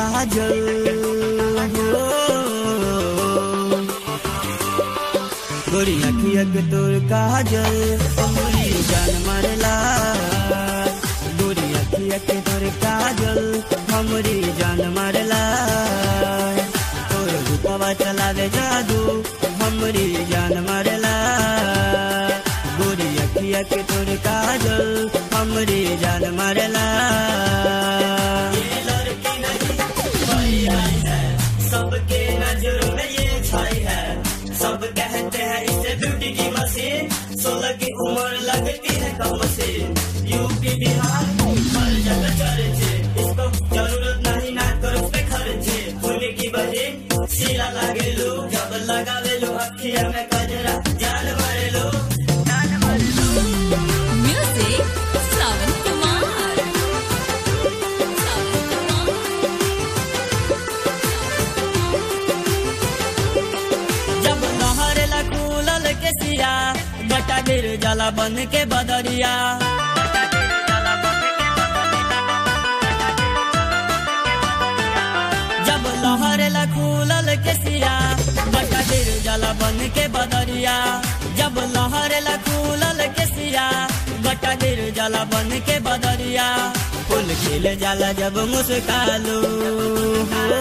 काजल हो गोरी अखिया के तोर काजल हमरी जान मारला गोरी अखिया के तोर काजल हमरी जान मारला तोर रूपवा चलावे जादू हमरी जान मारला गोरी अखिया के तोर काजल हमरी जान मारला ये लड़की नहीं कोई आई है सबके नजरों में ये छाई है सब कहते हैं इसे ब्यूटी की मशीन सोलह की उम्र लगती है कम से यूपी बिहार हर जगह चर्चे इसको जरूरत नहीं ना करो पे खर्चे फूले की बहन शीला लागे लो जब लगावे लो अखिया में कजरा जान मारे लो जान मारे लो Music, Savan Kumar. Savan Kumar. जब लहरेला कूलल के सिया गटा गिर जाला बन के बदरिया जब लहरेला कूलल के सिया गटा गिर जाला बन के बदरिया जब लहरेला कूलल के सिया गटा गिर जाला बन के बदरिया फूल खिल जाला जब मुस्कालू हो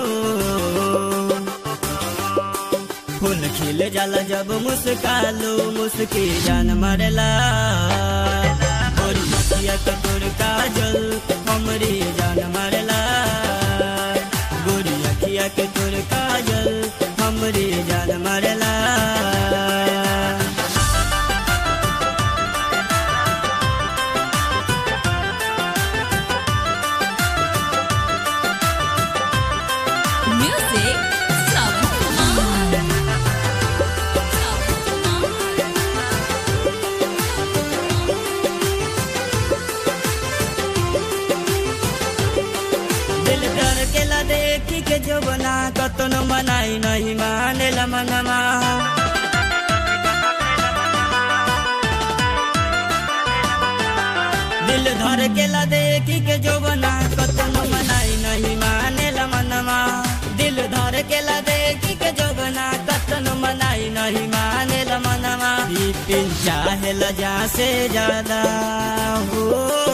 फूल खिल जाला जब मुस्कालो मुस्की जान मरला और मतिया कतोर काजल हमरी जान मरला गोरी अखिया के तोर काजल हमरी जान मरला Music, Savan Kumar. Savan Kumar. दिल डर के ला देखी के जो बना कतनो मनाई नहीं माने ला मनमा दिल धर के ला देखी के जो बना कतनो मनाई नहीं माने ला मनमा दिल धर के ला देखी के जो बना कतनो मनाई नहीं माने ला मनमा बिपिन चाहे ला जा से ज्यादा हो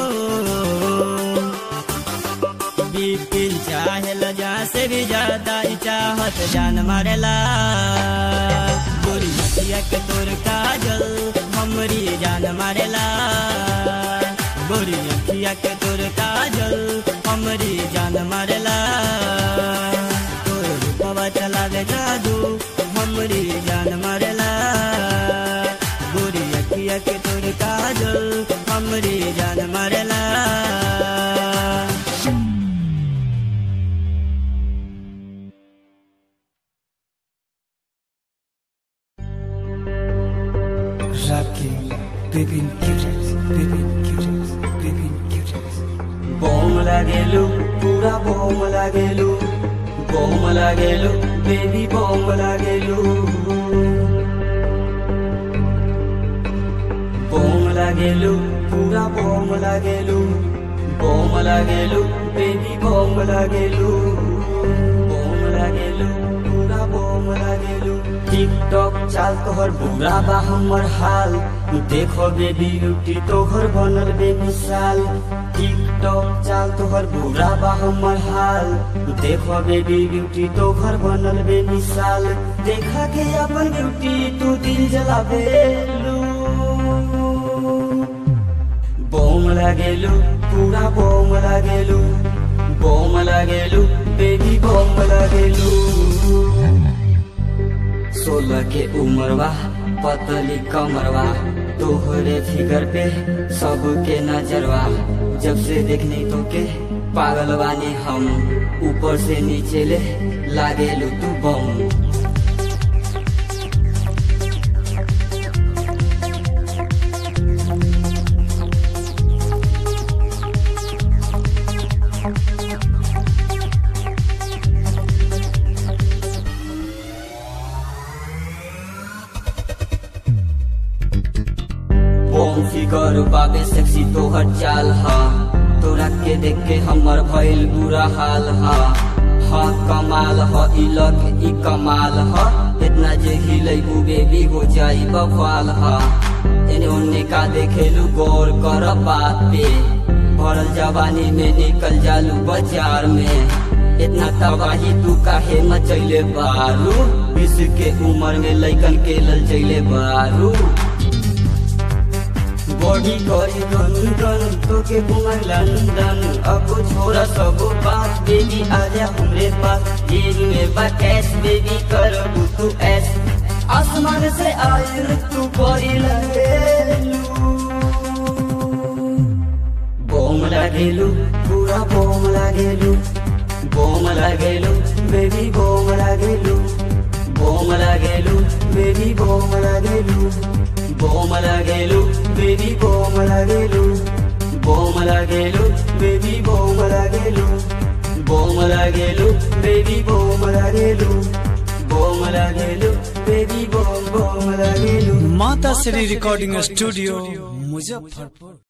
बिपिन चाहे लजा से भी ज्यादा ही चाहत जान मारेला गोरी मतिया के तोर काजल हमरी जान मारेला गोरी अखिया के तोर काजल हमरी जान मारेला तोर रूपवा चला दे जादू हमरी जान मारेला गोरी अखिया के तोर काजल हमरी जान मारेला Rocking, baby cuties, baby cuties, baby cuties. बोम लागेलु पूरा बोम लागेलु बोम लागेलु बेबी बोम लागेलु बोम लागेलु पूरा बोम लागेलु बोम लागेलु बेबी बोम लागेलु बोम लागेलु पूरा बोम लागेलु टिकटक चाल तोहर बुरा बा हमर हाल देखो बेबी ब्यूटी तोहर बनल बेमिसाल टिकटक चाल तोहर बुरा बा हमर हाल देखो बेबी ब्यूटी तोहर बनल बेमिसाल देखा के अपन ब्यूटी तू दिल जलावेलू बोम लागेलु पूरा बोम लागेलु बोम लागेलु बेबी बोम लागेलु सोलह के उम्रवा पतली कमरवा तोहरे फिगर पे सबके नजरवा जब से देखने तो के पागल बानी हम ऊपर से नीचे ले लागेलु तू बम बम फिगर बाबे सेक्सी तोहर चाल हा तोरा के देख के हमर भइल बुरा हाल हा हा कमाल ह ई लग ई कमाल ह इतना जे हिलैबू बेबी हो जाई बवाल हा एने ओने का देखेलू गौर कर बात पे भरल जवानी में निकल जालू बाजार में इतना तबाही तू काहे मचैले बारू बीस के उम्र में लैकन के लल चैले बारू बॉडी करी गन गन तो के घुमर लंदन अब छोरा सब बात बेबी आजा हमरे पास जेब में बा कैश बेबी कर तू ऐस आसमान से आयल तू बड़ी लगेलू बोम लागेलू पूरा बोम लागेलू बोम लागेलू बेबी बोम लागेलू बोम लागेलू बेबी बोम लागेलू बोम लागेलू बेबी बोम लागेलू बोम लागेलू बेबी बोम लागेलू बोम लागेलू बेबी बोम लागेलू बोम लागेलू बेबी बोम बोम लागेलू माता श्री रिकॉर्डिंग स्टूडियो मुजफ्फरपुर